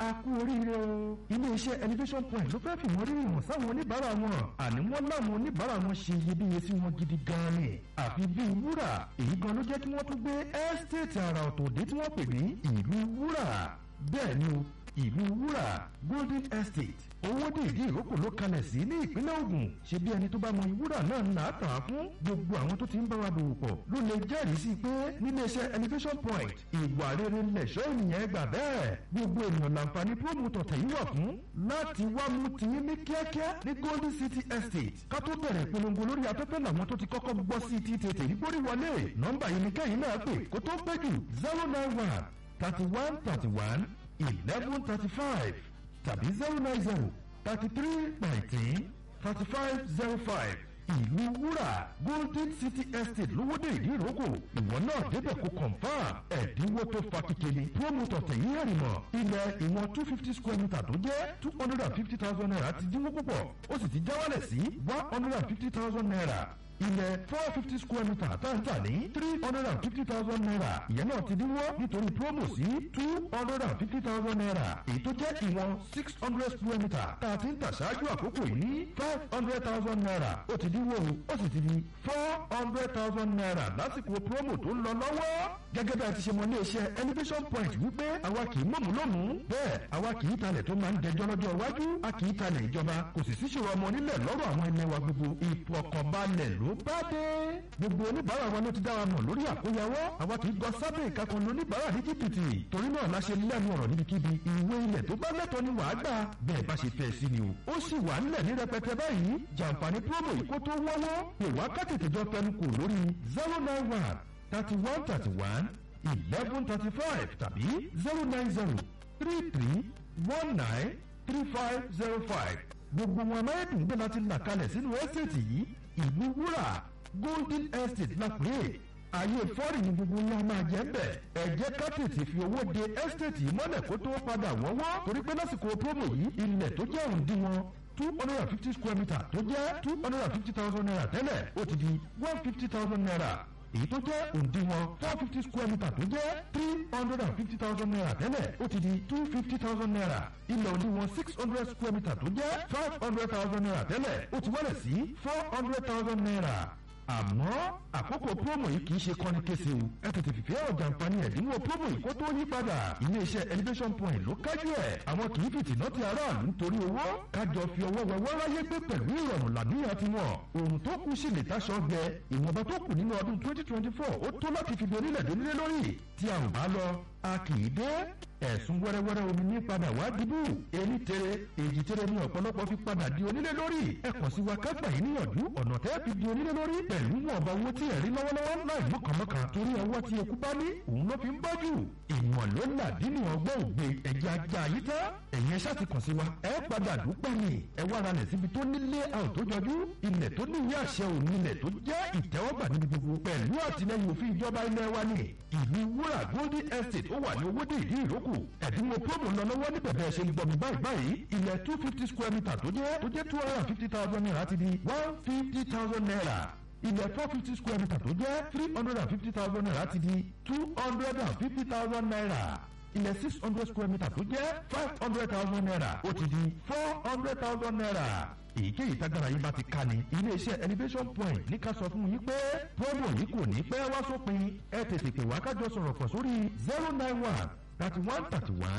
a kú oríire o. iléeṣẹ́ elevation point ló fẹ́ fìmọ̀ rírì hàn sáwọn oníbàárà wọn àní wọ́n láwọn oníbàárà wọn ṣe iyebíye sí wọn gidi gan ni àfi bíi wúrà èyí gan ló jẹ́ kí wọ́n tún gbé ẹ́stéètì àrà ọ̀tọ̀ dé tí wọ́n pè ní ìlú wúrà bẹ́ẹ̀ ni o ìlú wúrà golden estate owó dèédé ìrókò ló kalẹ̀ sí ní ìpínlẹ̀ Ògùn ṣe bí ẹni tó bá mọ ìwúrà náà ń là á tàn án fún gbogbo àwọn tó ti ń bá wa dòwò pọ̀ ló lè jẹ́rìí sí pé níléeṣẹ́ elevation point ìwà rere lẹ̀ṣọ́ ènìyàn gbà bẹ́ẹ̀ gbogbo ènìyàn làǹfààní promo tọ̀tẹ̀ yìí wà fún láti wá mú tiyín ní kíákíá ní golden city estate ká tó bẹ̀rẹ̀ ìpolongo lórí afẹ́fẹ́ làwọn tó ti kọ́kọ́ gbọ́ sí ti tètè rí gbórí wọlé nọ́mbà yìí ni kẹ́yìn náà pè kó tó pẹ́ jù zero nine one thirty one thirty one eleven thirty five tàbí zero nine zero thirty three nineteen thirty five zero five ìlú wúrà golden city estate lówódé ìdíròkò ìwọ náà débẹ̀ kó confam ẹ̀dínwó tó fa kékeré promoter tẹ̀yìn ẹ̀rìmọ̀ ilẹ̀ ìwọ̀n two fifty square meter tó jẹ́ two hundred and fifty thousand naira ti dínwó púpọ̀ ó sì ti já wálẹ̀ sí one hundred and fifty thousand naira ilẹ̀ four fifty square meter táǹtà ní three hundred and fifty thousand naira ìyẹn náà ti dínwó nítorí promo sí two hundred and fifty thousand naira èyí tó jẹ́ ìwọ̀n six hundred square meter tá a ti ń tà ṣáájú àkókò yìí ní five hundred thousand naira ó ti dínwó ó sì ti di four hundred thousand naira lásìkò promo tó ń lọ lọ́wọ́ gẹ́gẹ́ bí a ti ṣe mọ iléeṣẹ́ elevation point wípé àwa kì í mọ̀mú lónìí bẹ́ẹ̀ àwa kì í talẹ̀ tó máa ń dẹjọ́ lọ́jọ́ iwájú a kì í talẹ̀ ìjọba kò sì síṣòro ọmọ onílẹ̀ lọ́rọ̀ àwọn ẹni wa gbogbo ìfọkànbalẹ̀ ló bá dé gbogbo oníbàárà wa ló ti dá wa mọ̀ lórí àkóyawọ́ àwa kì í gọ sábẹ́ ìkákan oníbàárà ní jìbìtì torí náà la ṣe lẹ́nu ọ̀rọ̀ níbikíbi ìwé ilẹ̀ tó bá lẹ́tọ̀ọ́ ni wàá gbà bẹ́ẹ̀ bá ṣe fẹ́ sí ni o ó sì wà nílẹ̀ ní rẹpẹtẹ báyìí jàǹfààní promo yìí kó tó wọ́wọ́ pè wá ká tètè jọ fẹnu kò lórí zero nine one thirty one thirty one eleven thirty five tàbí zero nine zero three three one nine three five zero five gbogbo wọn amáyédùn gbé láti là kalẹ̀ sínú ẹ́sẹ̀tì yìí ìlú wúrà golden estate la pè é ayé fọ́ọ̀rì ní gbogbo ńlá máa jẹ́ bẹ̀ ẹ jẹ́ ká tètè fi owó de estate yìí mọ́lẹ̀ kó tó padà wọ́wọ́ torí pé lásìkò promo yìí ilẹ̀ tó jẹ́ òǹdíwọ̀n two hundred and fifty square meter tó jẹ́ two hundred and fifty thousand naira tẹ́lẹ̀ ó ti di one fifty thousand naira èyí tó jẹ́ òǹdíwọ̀n four fifty square meter tó jẹ́ three hundred and fifty thousand naira tẹ́lẹ̀ ó ti di two fifty thousand naira ilẹ̀ òǹdíwọ̀n six hundred square meter tó jẹ́ five hundred thousand naira tẹ́lẹ̀ ó ti wálẹ̀ sí four hundred thousand naira àmọ́ àkókò promo yìí kì í ṣe kọ́ni kése o ẹ tètè fìfẹ́ ọ̀jà nǹkan ẹ̀dínwó promo yìí kó tó yí padà iléeṣẹ́ elevation point ló kájú ẹ̀ àwọn kì í fìtìná ti aráàlú nítorí owó kájọ fi ọwọ́ wẹwọ́ ráyé gbé pẹ̀lú ìrọ̀rùn làníyàn ti wọ̀ ohun tó kù sí lè táṣọ gbẹ ìwọ̀nba tó kù nínú ọdún twenty twenty four ó tó láti fi donílẹ̀ donílẹ̀ lórí tí a ò bá lọ a kì í dé ẹ̀sùn wẹ́rẹ́wẹ́rẹ́ omi ní padà wá dìbò èyí tere èjì tere ní ọ̀pọ̀lọpọ̀ fi padà di onílé lórí ẹ kàn sí wa kágbà yìí níyànjú ọ̀nà tẹ́ fi di onílé lórí pẹ̀lú ọ̀bà owó tí ẹ̀rí lọ́wọ́lọ́wọ́ láì mọ̀kànmọ́kàn torí ọwọ́ tí eku bá ní òun ló fi ń bọ́jú ìmọ̀ ló là dínú ọgbọ́n ògbé ẹ̀jẹ̀ ajá yìí tán ẹ̀yin ẹ̀ṣá ti kàn sí wa ẹ padà dúpẹ́ ni ẹ wá ara rẹ̀ síbi tó nílé àwọn tó jọjú ilẹ̀ tó ní ìwé àṣẹ òun ilẹ̀ tó jẹ́ ìtẹ́wọ́gbà níbi gbogbo pẹ̀lú àtìlẹyìn òfin ìjọba ilẹ̀ wa ni ìlú wúrà golden estate ó wà ní owóde ìdí ìrókò ẹ̀dínwó promo lọ lọ́wọ́ ní bẹ̀bẹ̀ ṣe ń gbọ̀mí báyìí báyìí ilẹ̀ two fifty square meter tó jẹ́ tó jẹ́ two hundred and fifty thousand naira ti di one fifty thousand naira ilẹ̀ four fifty square meter tó jẹ́ three hundred and fifty thousand naira ti di two hundred and fifty thousand naira ilẹ̀ six hundred square meter tó jẹ́ five hundred thousand naira ó ti di four hundred thousand naira èyíkéyìí tágbára yín bá ti ká ni iléeṣẹ́ elevation point ní ká sọ fún yín pé promo yìí kò ní pẹ́ wá sópin ẹ tètè pè wá kájọ sọ̀rọ̀ pọ̀ sórí zero nine one thirty one thirty one